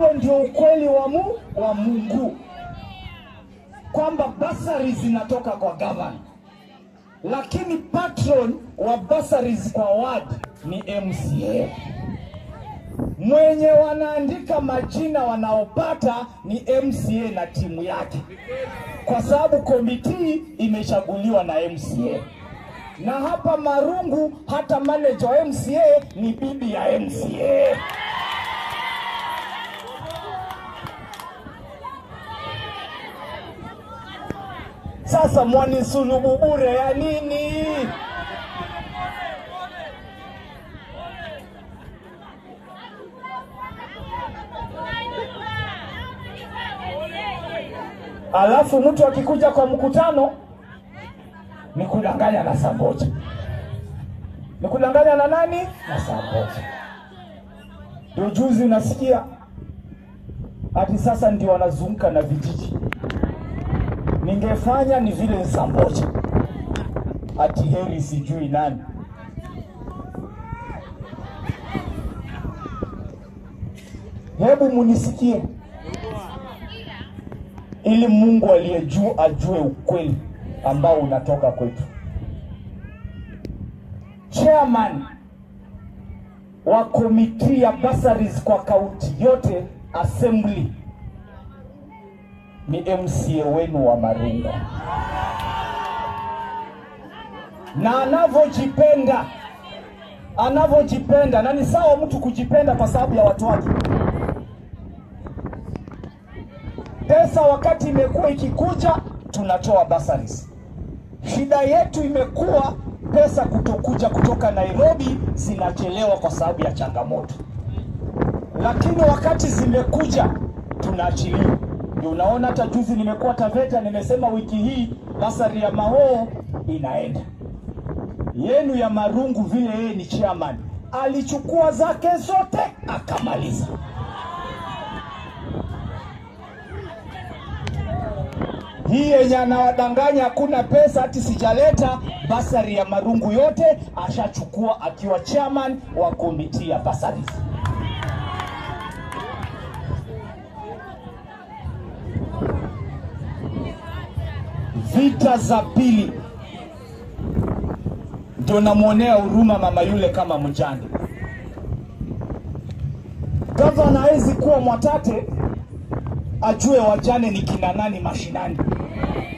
Huo ndio ukweli wa, mu, wa Mungu kwamba basari zinatoka kwa gavana, lakini patron wa basaries kwa ward ni MCA. Mwenye wanaandika majina wanaopata ni MCA na timu yake, kwa sababu komiti imechaguliwa na MCA na hapa Marungu hata manager wa MCA ni bibi ya MCA. Sasa mwanisulubu bure ya nini? Alafu mtu akikuja kwa mkutano ni kudanganya na saa moja, ni kudanganya na nani? Na saa moja. Ndio juzi unasikia ati sasa ndio wanazunguka na vijiji. Ningefanya ni vile ni saa moja, ati heri sijui nani. Hebu munisikie, ili Mungu aliye juu ajue ukweli ambao unatoka kwetu. Chairman wa komiti ya bursaries kwa kaunti yote assembly ni MCA wenu wa Marungu, na anavyojipenda anavyojipenda, na ni sawa mtu kujipenda kwa sababu ya watu wake. Pesa wakati imekuwa ikikuja, tunatoa bursaries. Shida yetu imekuwa pesa kutokuja kutoka Nairobi, zinachelewa kwa sababu ya changamoto, lakini wakati zimekuja tunaachilia. Ndio unaona hata juzi nimekuwa Taveta, nimesema wiki hii basari ya Mahoo inaenda yenu ya Marungu, vile yeye ni chairman alichukua zake zote akamaliza. hii yenye anawadanganya hakuna pesa, hati sijaleta basari ya Marungu yote ashachukua akiwa chairman wa komiti ya basaries. Vita za pili ndio namwonea huruma mama yule kama mjane. Gavana hawezi kuwa Mwatate ajue wajane ni kina nani mashinani.